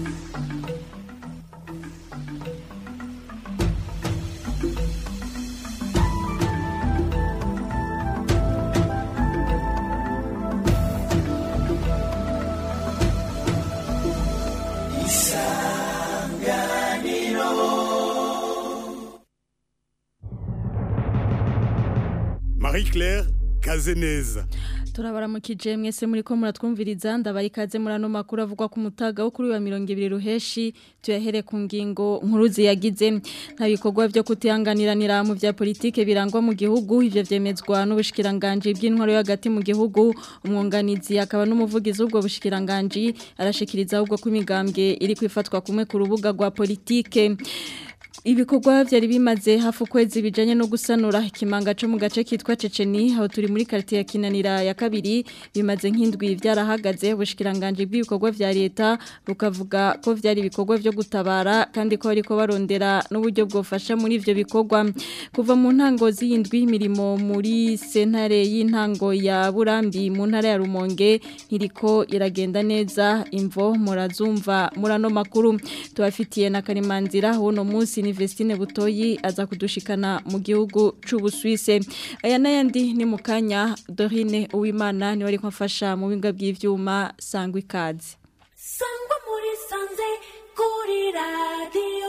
Marie-Claire Kazeneza turabaramukije mwese muri ko muratwumviriza ndabaye ikaze muri ano makuru avugwa ku mutaga wo kuri wa mirongo ibiri ruheshi tuyahere ku ngingo nkuru ziyagize nta bikorwa byo kutihanganiranira mu bya politike birangwa mu gihugu ivyo vyemezwa n'ubushikiranganje bw'intwaro yo hagati mu gihugu umwunganizi akaba n'umuvugizi w'ubwo bushikiranganje arashikiriza ahubwo ko imigambwe iri kwifatwa kumwe ku rubuga rwa politike ibikorwa byari bimaze hafi ukwezi bijanye no gusanura ikimanga cyo mu gace kitwa Ceceni aho turi muri quartier ya Kinanira ya kabiri bimaze nk'indwi byarahagaze ubushikiranganje bw'ibikorwa vya leta rukavuga ko vyari ibikorwa byo gutabara kandi ko ariko barondera n'uburyo bwofasha muri ivyo bikorwa kuva mu ntango z'indwi imirimo muri sentare y'intango ya Burambi mu ntara ya Rumonge ntiriko iragenda neza imvo murazumva murano makuru tubafitiye na Karimanzira wono munsi ni Vestine Butoyi aza kudushikana mu gihugu c'Ubuswise aya nayandi ni mukanya Dorine Uwimana ni wari kwafasha mu binga bw'ivyuma sangwa ikaze sangwa muri sanze kuri radio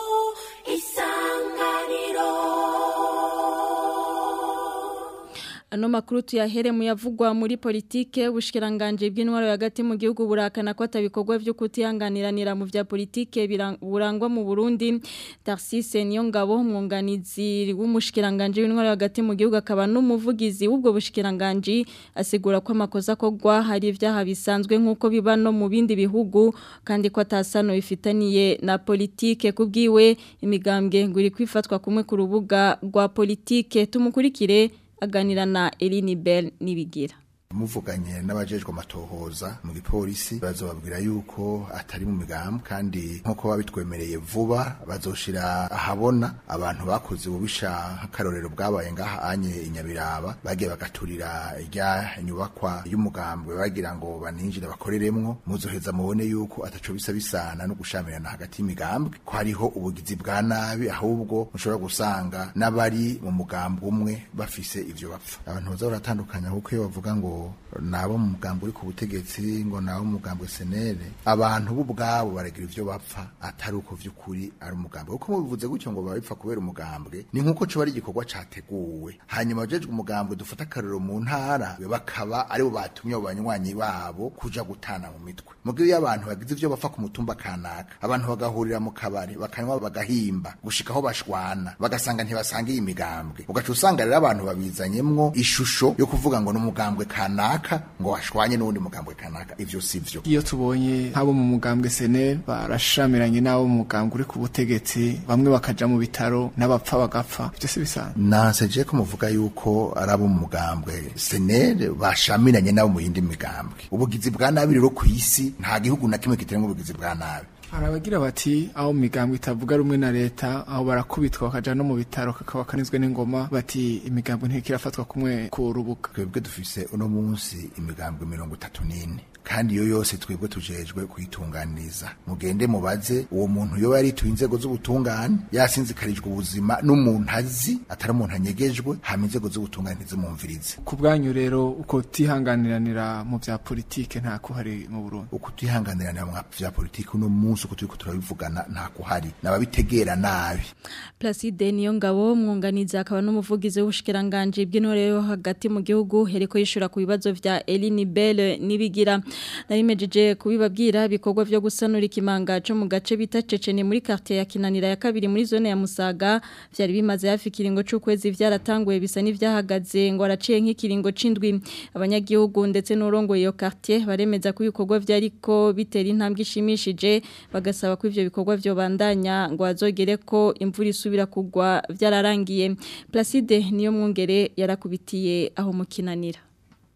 isanganiro Ano makuru tuyahere mu yavugwa muri politike ubushikiranganje bw'intwaro hagati mu gihugu burakana ko atabikorwa byo kutihanganiranira mu vya politike burangwa mu Burundi Tarcisse Niyongabo umwunganizi w'umushikiranganje w'intwaro hagati mu gihugu akaba n'umuvugizi w'ubwo bushikiranganje asigura ko amakosa kogwa hari ivyaha bisanzwe nkuko biba no mu bindi bihugu kandi ko atasano bifitaniye na politike kubwiwe imigambwe ngo iri kwifatwa kumwe ku rubuga rwa politike tumukurikire aganira na Eline Bell nibigira muvuganye n'abajejwe amatohoza mu gipolisi bazobabwira yuko atari mu migambo kandi nk'uko babitwemereye vuba bazoshira ahabona abantu bakoze ububisha nk'akarorero bwabaye ngaha anye inyabiraba bagiye bagaturira irya nyubakwa y'umugambwe bagira ngo baninjire bakoreremwo muzoheza mubone yuko ataco bisa bisana no gushamirana hagati y'imigambwe ko hariho ubugizi bwa nabi ahubwo mushobora gusanga n'abari mu mugambwe umwe bafise ivyo bapfa abantu baza baratandukanya kuko iyo bavuga ngo nabo mu mugambo uri ku butegetsi ngo nabo mu mugambo senere abantu bo ubwabo baragira ivyo bapfa atari uko vy'ukuri ari umugambo kuko mubivuze gutyo ngo babipfa kubera umugambwe ni nkuko coba ari igikorwa categuwe hanyuma abajejwe umugambwe dufata akarorero mu ntara bakaba aribo batumye abo banywanyi babo kuja gutana mu mitwe mugihe iyo abantu bagize ivyo bapfa ku mutumba kanaka abantu bagahurira mu kabari bakanywa bagahimba gushika aho bashwana bagasanga ntibasangiye imigambwe ugaca usanga rero abantu babizanyemwo ishusho yo kuvuga ngo n'umugambwe kanaka ngo washwanye n'uwundi mugambwe kanaka ivyo sivyo iyo tubonye nk'abo mu mugambwe senel barashamiranye n'abo mu mugambwe uri ku butegetsi bamwe bakaja mu bitaro n'abapfa bagapfa ivyo si bisanzwe nanseje ko muvuga yuko ari abo mu mugambwe senel bashamiranye n'abo mu yindi migambwe ubugizi bwa nabi rero ku isi nta gihugu na kimwe kitarenga ubugizi bwa nabi hari abagira bati aho mu migambwe itavuga rumwe na leta aho barakubitwa bakaja no mu bitaro kakaba kanizwe n'ingoma bati imigambwe ntikirafatwa kumwe ku rubuga twebwe dufise uno munsi imigambwe mirongo itatu n'ine kandi iyo yose twebwe tujejwe kuyitunganiriza mugende mubaze uwo muntu yoba yarituye inzego z'ubutungane yasinzikarijwe ubuzima n'umuntu azi atari umuntu anyegejwe hama inzego z'ubutungane ntizimumvirize ku bwanyu rero uko tihanganiranira mu vya politike nta kuhari mu Burundi uko tihanganiranira mu vya politike uno munsi uko turiko turabivugana nta kuhari nababitegera nabi Placide Niyongabo umwunganizi akaba n'umuvugizi w'ubushikiranganje bw'intore yo hagati mu gihugu hereko yishura ku bibazo vya Eline Bell nibigira narimejeje kubibabwira bikorwa byo gusanura ikimanga cyo mu gace bita Ceceni muri quartier ya Kinanira ya kabiri muri zone ya Musaga byari bimaze hafi kiringo c'ukwezi byaratanguye bisa n'ivyahagaze ngo araciye nk'ikiringo c'indwi abanyagihugu ndetse n'urongo iyo quartier baremeza ko ibikorwa byariko bitera intambwe ishimishije bagasaba ko ivyo bikorwa byo bandanya ngo azogere ko imvura isubira kugwa byararangiye Placide niyo mwungere yarakubitiye aho mu Kinanira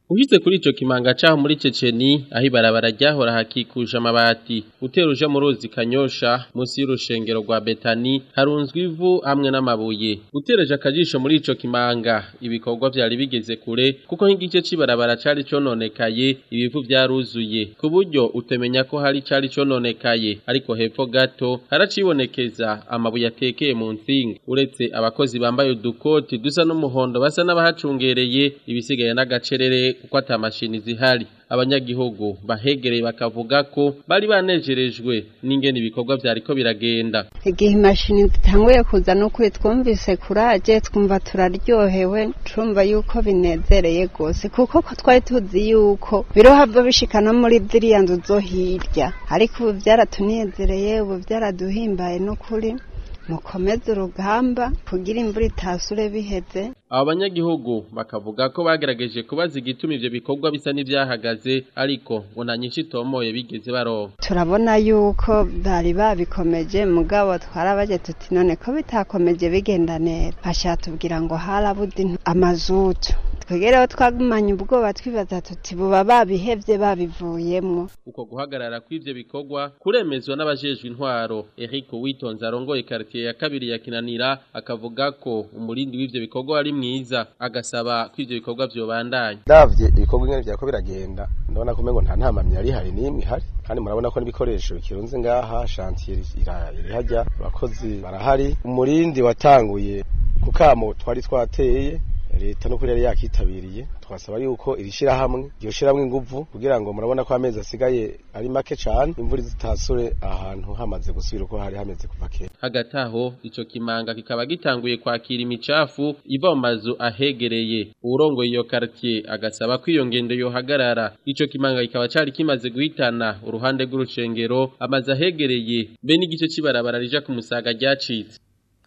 Uhize kuri ico kimanga caho muri Ceceni aho ibarabara ryahora hakikuje amabati uteruje mu ruzi kanyosha munsi y'urushengero rwa Betani harunzwe ivu hamwe n'amabuye utereje akajisho muri ico kimanga ibikorwa vyari bigeze kure kuko nk'igice c'ibarabara cari cononekaye ibivu vyaruzuye ku buryo utemenya ko hari cari cononekaye ariko hepfo gato haracibonekeza amabuye atekeye mu nsinga uretse abakozi bambaye udukoti dusa n'umuhondo basa n'abahacungereye ibisigaye n'agacerere kuko ata mashini zihari abanyagihugu bahegereye bakavuga ko bari banejerejwe n'ingene ibikorwa vyariko biragenda igihe imashini zitanguye kuza n'ukuri twumvise kuraje twumva turaryohewe turumva yuko binezereye rwose kuko ko twari tuzi yuko birohava bishika no muri ziriya nzu zo hirya ariko ubu byaratunezereye ubu byaraduhimbaye n'ukuri mukomeze urugamba kugira imvura itasure biheze abo banyagihugu bakavuga ko bagerageje kubaza igituma ivyo bikorwa bisa n'ivyahagaze ariko ngo nta nyinshi itomoye bigeze baronka turabona yuko bari babikomeje mugabo twarabaje tuti none ko bitakomeje bigenda neza bashatubwira ngo harabuze amazutu twegereho twagumanye ubwoba twibaza tuti buba babihevye babivuyemwo uko guhagarara kw'ivyo bikorwa kuremezwa n'abajejwe intwaro Eric Witonze arongoye quartier ya kabiri ya Kinanira akavuga ko umurindi w'ivyo bikorwa ari mwiza agasaba ko ivyo bikorwa vyobandanya ndavye ibikorwa ingene vyako biragenda ndabona ko umengo nta ntamamyi yari hari n'imwe ihari kandi murabona ko n'ibikoresho bikirunze ngaha chantier iri hajya abakozi barahari umurindi watanguye kukamo twari twateye leta no kuri yari yakitabiriye twasaba yuko iri shirahamwe iryo shirahamwe inguvu kugira ngo murabona ko amezi asigaye ari make cane imvura zitasure ahantu hamaze gusubira uko hari hameze kuva kera hagati aho ico kimanga kikaba gitanguye kwakira imicafu iva mu mazu ahegereye uwurongoye iyo quartier agasaba ko iyo ngendo yohagarara ico kimanga kikaba cari kimaze guhitana uruhande rw'urushengero amazu ahegereye be n'igice c'ibarabara rija ku musaga ryacitse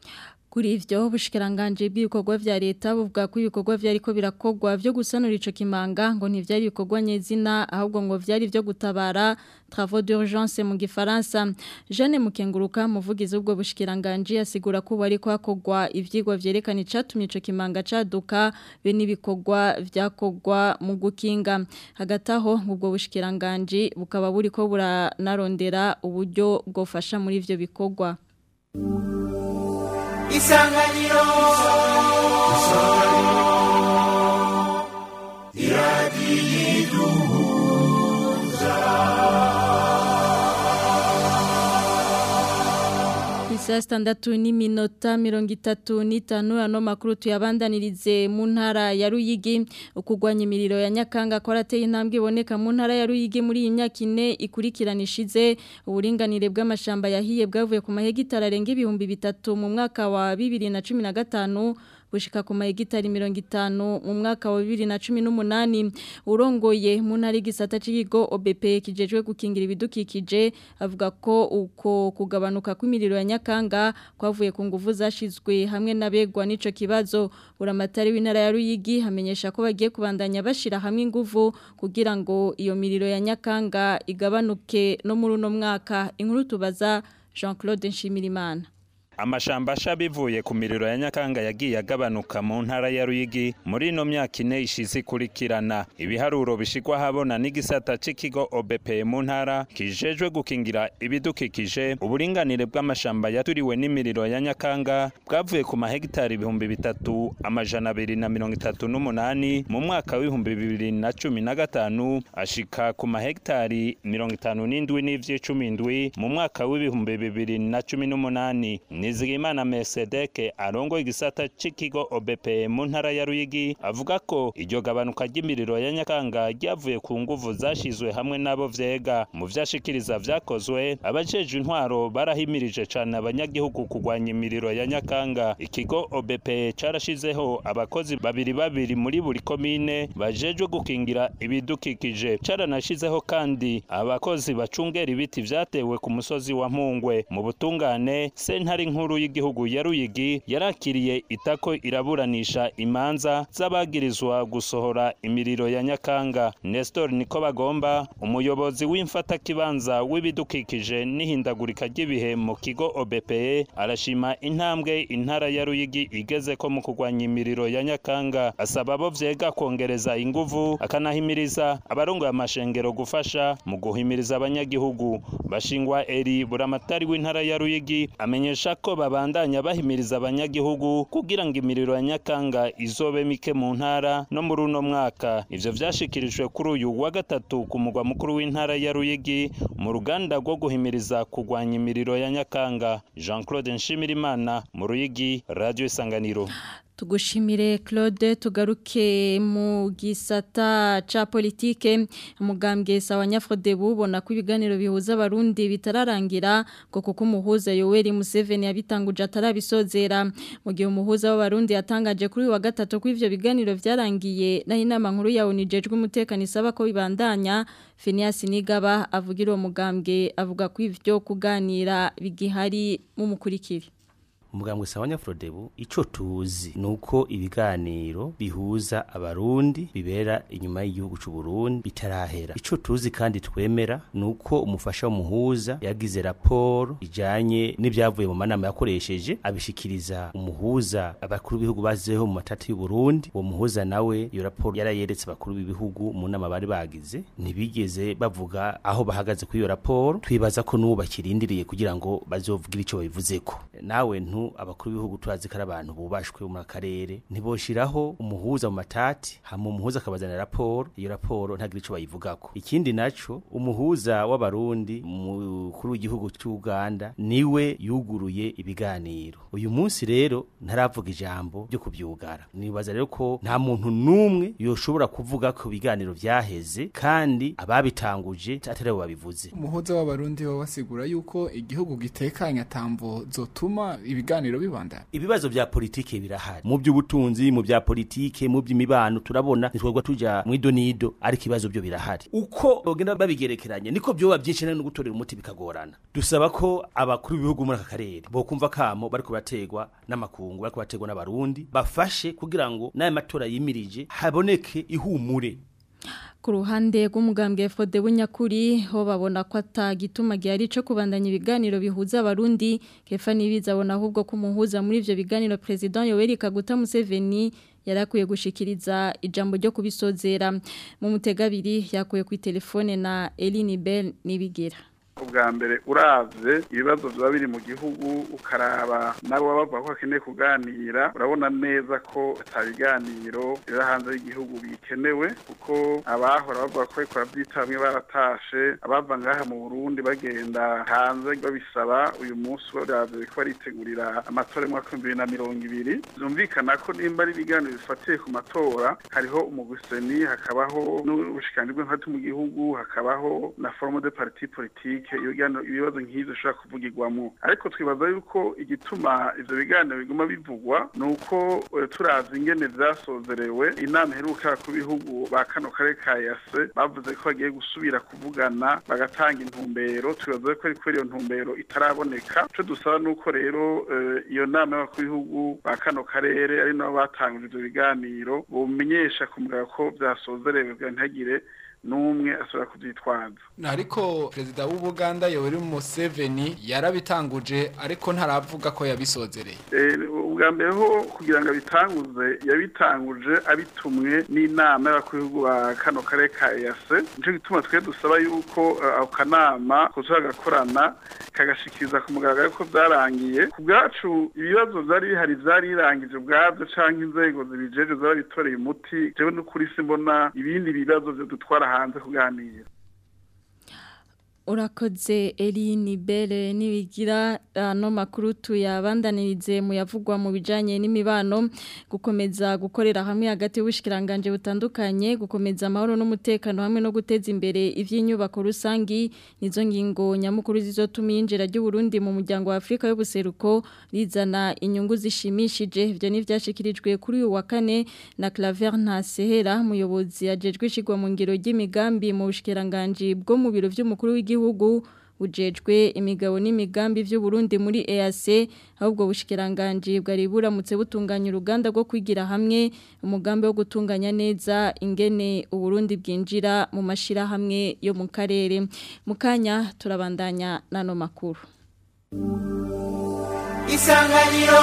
Kuri ivyo ubushikiranganje bw'ibikorwa vya leta buvuga ko ibikorwa vyariko birakogwa vyo gusanura ico kimanga ngo ntivyari ibikorwa nyezina ahubwo ngo vyari vyo gutabara travaux d'urgence mu gifaransa Jeanne Mukenguruka muvugizi ubwo bushikiranganje asigura ko bari kwakogwa ivyigwa vyerekana icatumye ico kimanga caduka be n'ibikorwa vyakogwa mu gukinga hagati aho ubwo bushikiranganje bukaba buriko buranarondera uburyo bwofasha muri ivyo bikorwa isanganiro Isa standatu ni minota mirongo itatu n'itanu ano makuru tuyabandanirize mu ntara ya Ruyigi ukugwanya imiriro ya Nyakanga ko arateye intambwe iboneka mu ntara ya Ruyigi muri iyi myaka ine ikurikiranishije uburinganire bw'amashamba yahiye bwavuye ku mahegitari arenga ibihumbi bitatu mu mwaka wa 2015 bushika ku mahegitari mirongo itanu mu mwaka wa bibiri na cumi n'umunani urongoye mu ntara y'igisata cy'ikigo OBP kijejwe gukingira ibidukikije avuga ko uko kugabanuka kw'imiriro ya Nyakanga kwavuye ku nguvu zashizwe hamwe n'abegwa n'ico kibazo uramatari w'intara ya Ruyigi hamenyesha ko bagiye kubandanya bashira hamwe inguvu kugira ngo iyo miriro ya Nyakanga igabanuke no muri uno mwaka inkuru tubaza Jean-Claude Nshimirimana amashamba asha bivuye ku miriro ya nyakanga yagiye agabanuka mu ntara ya Ruyigi muri ino myaka ine ishize ikurikirana ibiharuro bishigwa habona n'igisata c'ikigo OBP mu ntara kijejwe gukingira ibidukikije uburinganire bw'amashamba yaturiwe n'imiriro ya nyakanga bwavuye ku mahegitari ibihumbi bitatu amajana abiri na mirongo itatu n'umunani mu mwaka w'ibihumbi bibiri na cumi na gatanu ashika ku mahegitari mirongo itanu n'indwi n'ivy'icumi indwi mu mwaka w'ibihumbi bibiri na cumi n'umunani Nizigimana Mesedeke arongo igisata c'ikigo OBP mu ntara ya Ruyigi avuga ko iryo gabanuka ry'imiriro ya Nyakanga ryavuye ku nguvu zashizwe hamwe nabo vyega mu vyashikiriza vyakozwe abajeje intwaro barahimirije cane abanyagihugu kugwanya imiriro ya Nyakanga ikigo OBP carashizeho abakozi babiri babiri muri buri komine bajejwe gukingira ibidukikije caranashizeho kandi abakozi bacungera ibiti vyatewe ku musozi wa Mpungwe mu butungane sentare nkuru nkuru y'igihugu ya Ruyigi yarakiriye itako iraburanisha imanza z'abagirizwa gusohora imiriro ya Nyakanga Nestor niko bagomba umuyobozi w'imfata kibanza w'ibidukikije n'ihindagurika ry'ibihe mu kigo OBPE arashima intambwe intara ya Ruyigi igeze ko mu kurwanya imiriro ya Nyakanga asaba abo vyega kongereza inguvu akanahimiriza abarongoye amashengero gufasha mu guhimiriza abanyagihugu bashingwa eri buramatari w'intara ya Ruyigi amenyesha ko babandanya bahimiriza abanyagihugu kugira ngo imiriro ya Nyakanga izobe mike mu ntara no muri uno mwaka ivyo vyashikirijwe kuri uyu wa gatatu ku mugwa mukuru w'intara ya Ruyigi mu ruganda rwo guhimiriza kurwanya imiriro ya Nyakanga Jean-Claude Nshimirimana mu Ruyigi Radio Isanganiro Tugushimire Claude tugaruke mu gisata ca politike umugambwe sawa nyafrode bubona ko ibiganiro bihuza abarundi bitararangira ngo kuko umuhuza Yoweri Museveni yabitanguje atarabisozera mu gihe umuhuza w'abarundi yatangaje kuri uyu wa gatatu ko ivyo biganiro vyarangiye naho inama nkuru ya unijejwe umutekano isaba ko bibandanya Phineas Nigaba avugira uwo mugambwe avuga ko ivyo kuganira bigihari mu mukurikiri umugambwe sawa nyafrodebu ico tuzi nuko ibiganiro bihuza abarundi bibera inyuma y'igihugu c'u Burundi bitarahera ico tuzi kandi twemera nuko umufasha w'umuhuza yagize raporo ijanye n'ibyavuye mu manama yakoresheje abishikiriza umuhuza abakuru b'ibihugu bazeho mu matati y'u Burundi uwo muhuza nawe iyo raporo yarayeretse abakuru b'ibihugu mu nama bari bagize ntibigeze bavuga aho bahagaze kuri iyo raporo twibaza ko n'ubu bakirindiriye kugira ngo bazovugira ico babivuzeko nawe ntu abakuru b'ibihugu turazi ko ari abantu bubashwe mu karere ntiboshiraho umuhuza mu matati hama umuhuza akabazana raporo iyo raporo ntagira ico bayivugako ikindi naco umuhuza w'abarundi mukuru w'igihugu c'Uganda niwe yuguruye ibiganiro uyu munsi rero ntaravuga ijambo ryo kubyugara nibaza rero ko nta muntu numwe yoshobora kuvuga ko ibiganiro vyaheze kandi ababitanguje atari bo babivuze umuhuza w'abarundi wo wasigura yuko igihugu gitekanye atamvo zotuma ibiganiro bibandana ibibazo vya politike birahari mu by'ubutunzi mu bya politike mu by'imibano turabona nitwagwa tuja mu idonido ariko ibibazo byo birahari uko bagenda babigerekeranye niko byoba byinshi no gutorera umuti bikagorana dusaba ko abakuru b'ibihugu muri aka karere bo kumva kamo bariko bategwa n'amakungu bariko bategwa n'abarundi bafashe kugira ngo n'aya matora yimirije haboneke ihumure ku ruhande rw'umugambwe FODE bunyakuri ho babona ko atagituma gihari cyo kubandanya ibiganiro bihuza abarundi kefa nibiza abona ahubwo ko umuhuza muri ivyo biganiro president Yoweri Kaguta Museveni yarakwiye gushikiriza ijambo ryo kubisozera mu mutegabiri yakuye ku telefone na Eline Bell nibigira ubwa mbere uravye ibibazo biba biri mu gihugu ukaraba nabo bavuga ko bakeneye kuganira urabona neza ko ata biganiro biri hanze y'igihugu bikenewe kuko abahora bavuga ko ariko bavyita bamwe baratashe abava ngaha mu Burundi bagenda hanze babisaba uyu munsi baravye ko baritegurira amatora y'umwaka w'ibihumbi bibiri na mirongo ibiri vyumvikana ko nimba ari ibiganiro bifatiye ku matora hariho umuguseni hakabaho n'ubushikiranganji bw'intwati mu gihugu hakabaho na forme de parti politique ibibazo nk'ivyo bishobora kuvugirwamo ariko twibaza yuko igituma ivyo biganiro biguma bivugwa ni uko turazi ingene vyasozerewe inama iheruka ku bihugu ba kano karere ka yase bavuze ko bagiye gusubira kuvugana bagatanga intumbero twibaza ko ariko iyo ntumbero itaraboneka ico dusaba nuko rero iyo nama y'abakuru b'ibihugu ba kano karere ari nabo batanguje ivyo biganiro bomenyesha ku mugabo ko vyasozerewe kugira ntihagire n'umwe asubira kubyitwaza ariko perezida w'ubuganda yoweri museveni yarabitanguje ariko ntaravuga ko yabisozereye ubwa mbere ho kugira ngo abitanguze yabitanguje abitumwe n'inama y'abakuru b'ibihugu ba kano karere ka eyase nicyo gituma twe dusaba yuko ako kanama kuza gakorana kagashikiriza ku mugaragaro ko byarangiye ku bwacu ibibazo byari bihari byarirangije ubwabyo cyangwa inzego zibijeje zarabitoreye umuti jewe n'ukuri simbona ibindi bibazo byo dutwara hanze kuganira urakoze Eline Belle nibigira no makuru tuyabandanirize mu yavugwa mu bijanye n'imibano gukomeza gukorera hamwe hagati y'ubushikiranganje butandukanye gukomeza amahoro n'umutekano hamwe no guteza imbere ivy'inyubako rusangi nizo ngingo nyamukuru zizotuma yinjira ry'u Burundi mu muryango wa Afrika y'ubuseruko rizana inyungu zishimishije ivyo ni vyashikirijwe kuri uyu wa kane na Claver Ntasehera muyobozi ajejwe ishigwa mu ngiro ry'imigambi mu bushikiranganje bwo mu biro vy'umukuru w'igihugu ujejwe imigabo n'imigambi vy'u Burundi muri EAC ahubwo bushikiranganje bwari buramutse butunganya uruganda rwo kwigira hamwe umugambi wo gutunganya neza ingene u Burundi bwinjira mu mashira hamwe yo mu karere mukanya turabandanya nano makuru Isanganiro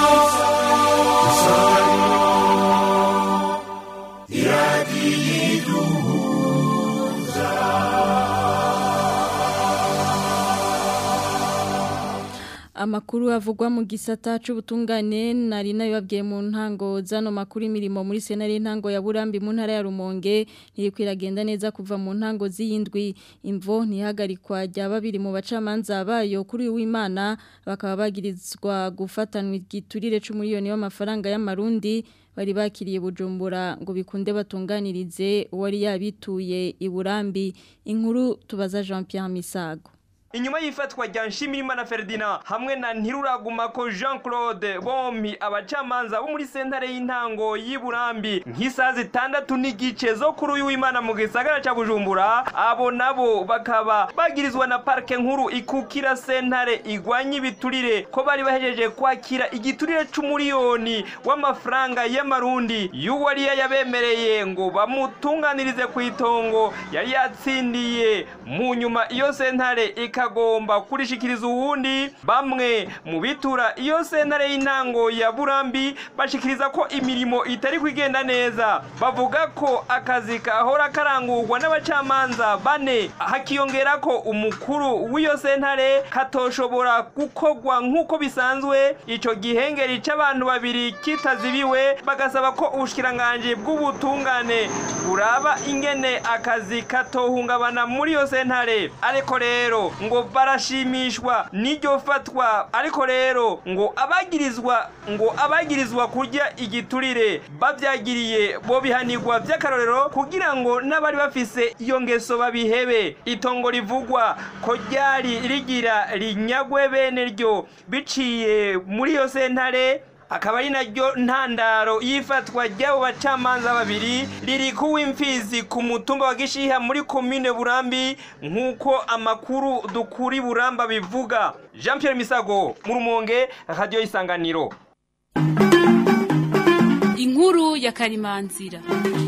Amakuru avugwa mu gisata c'ubutungane nari nabibabwiye mu ntango zano makuru imirimo muri senari ntango ya Burambi mu ntara ya Rumonge ntikwiragenda neza kuva mu ntango z'iyindwi imvo ntihagarikwa rya babiri mu bacamanza bayo kuri w'Imana bakaba bagirizwa gufatanwa igiturire c'umuriyoni w'amafaranga y'amarundi bari bakiriye bujumbura ngo bikunde batunganirize uwari yabituye i Burambi inkuru tubaza Jean Pierre Misago inyuma y'ifatwa rya Nshimirimana Ferdinand hamwe na Ntiruragumako Jean Claude bompi abacamanza bo muri sentare y'intango y'Iburambi nk'isaha zitandatu n'igice zo kuri uyu w'Imana mu gisagara ca Bujumbura abo nabo bakaba bagirizwa na parke nkuru ikukira sentare igwanya ibiturire ko bari bahejeje kwakira igiturire c'umuriyoni w'amafaranga y'amarundi y'uwari yabemereye ngo bamutunganirize ku itongo yari yatsindiye mu nyuma iyo sentare ikagomba kurishikiriza uwundi bamwe mu bitura iyo sentare y'intango ya Burambi bashikiriza ko imirimo itari kwigenda neza bavuga ko akazi kahora karangurwa n'abacamanza bane hakiyongera ko umukuru w'iyo sentare katoshobora gukogwa nk'uko bisanzwe ico gihengeri c'abantu babiri kitazibiwe bagasaba ko ubushikiranganje bw'ubutungane buraba ingene akazi katohungabana muri iyo sentare ariko rero ngo barashimishwa n'iryo fatwa ariko rero ngo abagirizwa ngo abagirizwa kurya igiturire bavyagiriye bo bihanirwa vy'akarorero kugira ngo n'abari bafise iyo ngeso babihebe itongo rivugwa ko ryari rigira rinyagwe bene ryo biciye muri iyo sentare akaba ari naryo ntandaro y'ifatwa ry'abo bacamanza babiri riri kuw'imfizi ku mutumba wa gishiha muri komine burambi nk'uko amakuru dukuri buramba bivuga jean Pierre misago mu rumonge radiyo isanganiro inkuru ya karimanzira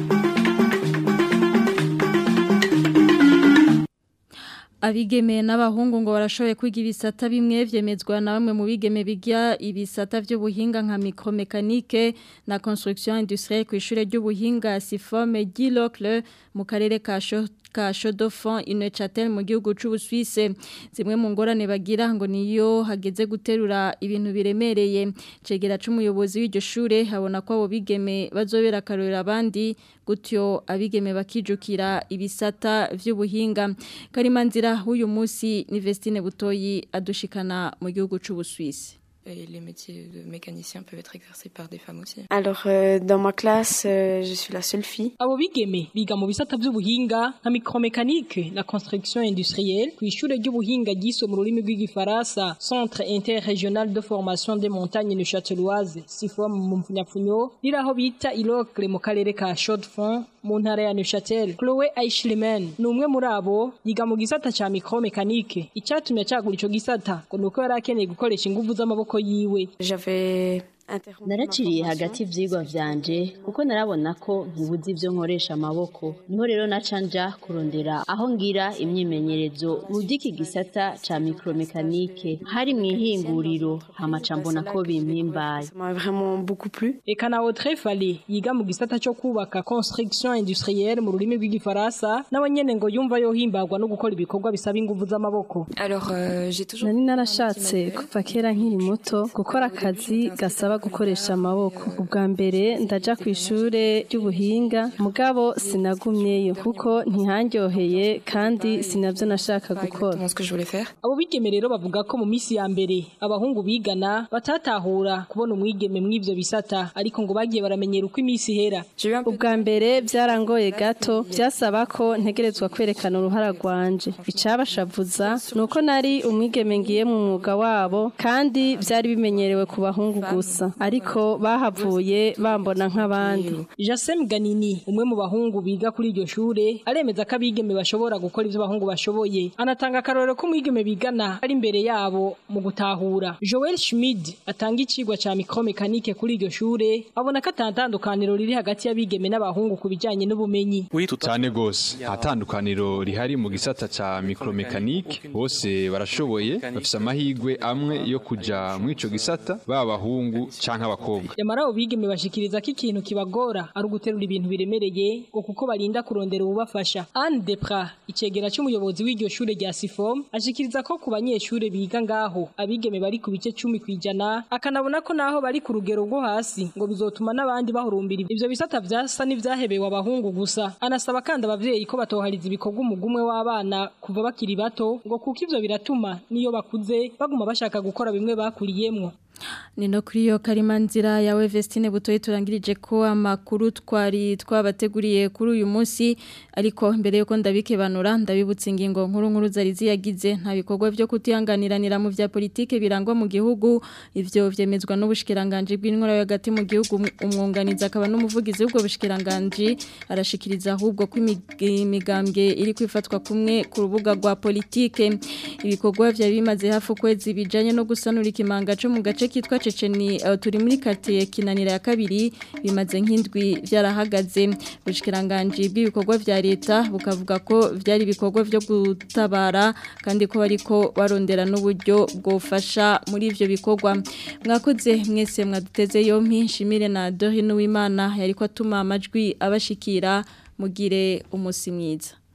Abigeme n'abahungu ngo barashoboye kwiga ibisata bimwe vyemezwa na bamwe mu bigeme biga ibisata by'ubuhinga nka micromekanike na construction industrielle ku ishure ry'ubuhinga Sifome Gilocle mu karere ka ka Chodofon Inechatel mu gihugu c'Ubusuwise zimwe mu ngorane bagira ngo niyo hageze guterura ibintu biremereye cegera c'umuyobozi w'iryo shure habona ko abo bigeme bazobera karorera abandi gutyo abigeme bakijukira ibisata vy'ubuhinga karimanzira uyu munsi ni Vestine Butoyi adushikana mu gihugu c'Ubusuwise Et les métiers de mécanicien peuvent être exercés par des femmes aussi. Alors, euh, dans ma classe, euh, je suis la seule fille. abo bigeme biga mu bisata by'ubuhinga nka micromécanique na construction industrielle ku ishure ry'ubuhinga ryiswe mu rurimi rw'igifaransa centre interrégional de formation des montagnes de Châteloise sifom mu mfunyapfunyo riri aho bita ilocle mu karere ka Chaux-de-Fonds mu ntara ya Neuchâtel Chloé Aishlimen ni umwe muri abo yiga mu gisata ca micromécanique icyatumye acagura ico gisata ngo nuko yari akeneye gukoresha inguvu z'amaboko yiwe J'avais naraciriye hagati ivyigwa vyanje kuko narabona ko ntibuzi ivyo nkoresha amaboko niho rero naca nja kurondera aho ngira imyimenyerezo mu vy'iki gisata ca micromekanike hari mw'ihinguriro hamaca mbona ko bimpimbaye eka na Audrey Fale yiga mu gisata cyo kubaka construction industrielle mu rurimi rw'igifaransa nawe nyene ngo yumva yohimbagwa no gukora ibikorwa bisaba inguvu z'amaboko Alors, euh, j'ai toujours... nari narashatse kuva kera nkiri muto gukora akazi gasaba gukoresha amaboko ubwa mbere ndaja ku ishure ry'ubuhinga mugabo sinagumyeyo kuko ntihanryoheye kandi sinavyo nashaka gukora abo bigeme rero bavuga ko mu misi ya mbere abahungu bigana batatahura kubona umwigeme mw'ivyo bisata ariko ngo bagiye baramenyera uko imisi ihera ubwa mbere byarangoye gato byasaba ko ntegerezwa kwerekana uruhara rwanje icabashavuza nuko nari umwigeme ngiye mu mwuga wabo kandi byari bimenyerewe ku bahungu gusa gusa ariko bahavuye bambona nk'abandi Jasem Ganini umwe mu bahungu biga kuri iryo shure aremeza ko abigeme bashobora gukora ivyo bahungu bashoboye anatanga akarorero ko mwigeme bigana ari imbere yabo mu gutahura Joel Schmid atanga icigwa ca micromecanike kuri iryo shure abona ko atantandukaniro riri hagati y'abigeme n'abahungu ku bijanye n'ubumenyi cyane gose nta tandukaniro rihari mu gisata ca micromecanike bose barashoboye bafise amahigwe amwe yo kuja mu ico gisata baba abahungu canke abakobwa yamara abo bigeme bashikiriza ko ikintu kibagora ari uguterura ibintu biremereye ngo kuko barinda kurondera ububafasha Anne Depra icegera c'umuyobozi w'iryo shure rya Sifom ashikiriza ko ku banyeshure biga ngaho abigeme bari ku bice cumi kwijana akanabona ko naho bari ku rugero rwo hasi ngo bizotuma n'abandi bahurumbira ivyo bisata vyasa n'ivyahebewe abahungu gusa anasaba kandi abavyeyi ko batohariza ibikorwa umugumwe w'abana kuva bakiri bato ngo kuko ivyo biratuma niyo bakuze baguma bashaka gukora bimwe bakuriyemwo Nino kuri yo karimanzira yawe Vestine butoye turangirije ko amakuru twari twabateguriye kuri uyu munsi ariko mbere yuko ndabikebanura ndabibutsa ingingo nkuru nkuru zari ziyagize nta bikorwa byo kutihanganiranira mu vya politike birangwa mu gihugu ivyo vyemezwa n'ubushikiranganje bw'intwara hagati mu gihugu umwunganiza akaba n'umuvugizi w'ubwo bushikiranganje arashikiriza ahubwo ko imigambwe iri kwifatwa kumwe ku rubuga rwa politike ibikorwa vya bimaze hafi ukwezi bijanye no gusanura ikimanga cyo mu gace kitwa Ceceni uh, turi muri quartier kinanira ya kabiri bimaze nk'indwi byarahagaze bushikiranganje bw'ibikorwa vya leta bukavuga ko vyari ibikorwa vyo gutabara kandi ko bariko barondera n'uburyo bwofasha muri ivyo bikorwa mwakoze mwese mwaduteze yompi nshimire na Dorine Uwimana yariko atuma amajwi abashikira mugire umusi mwiza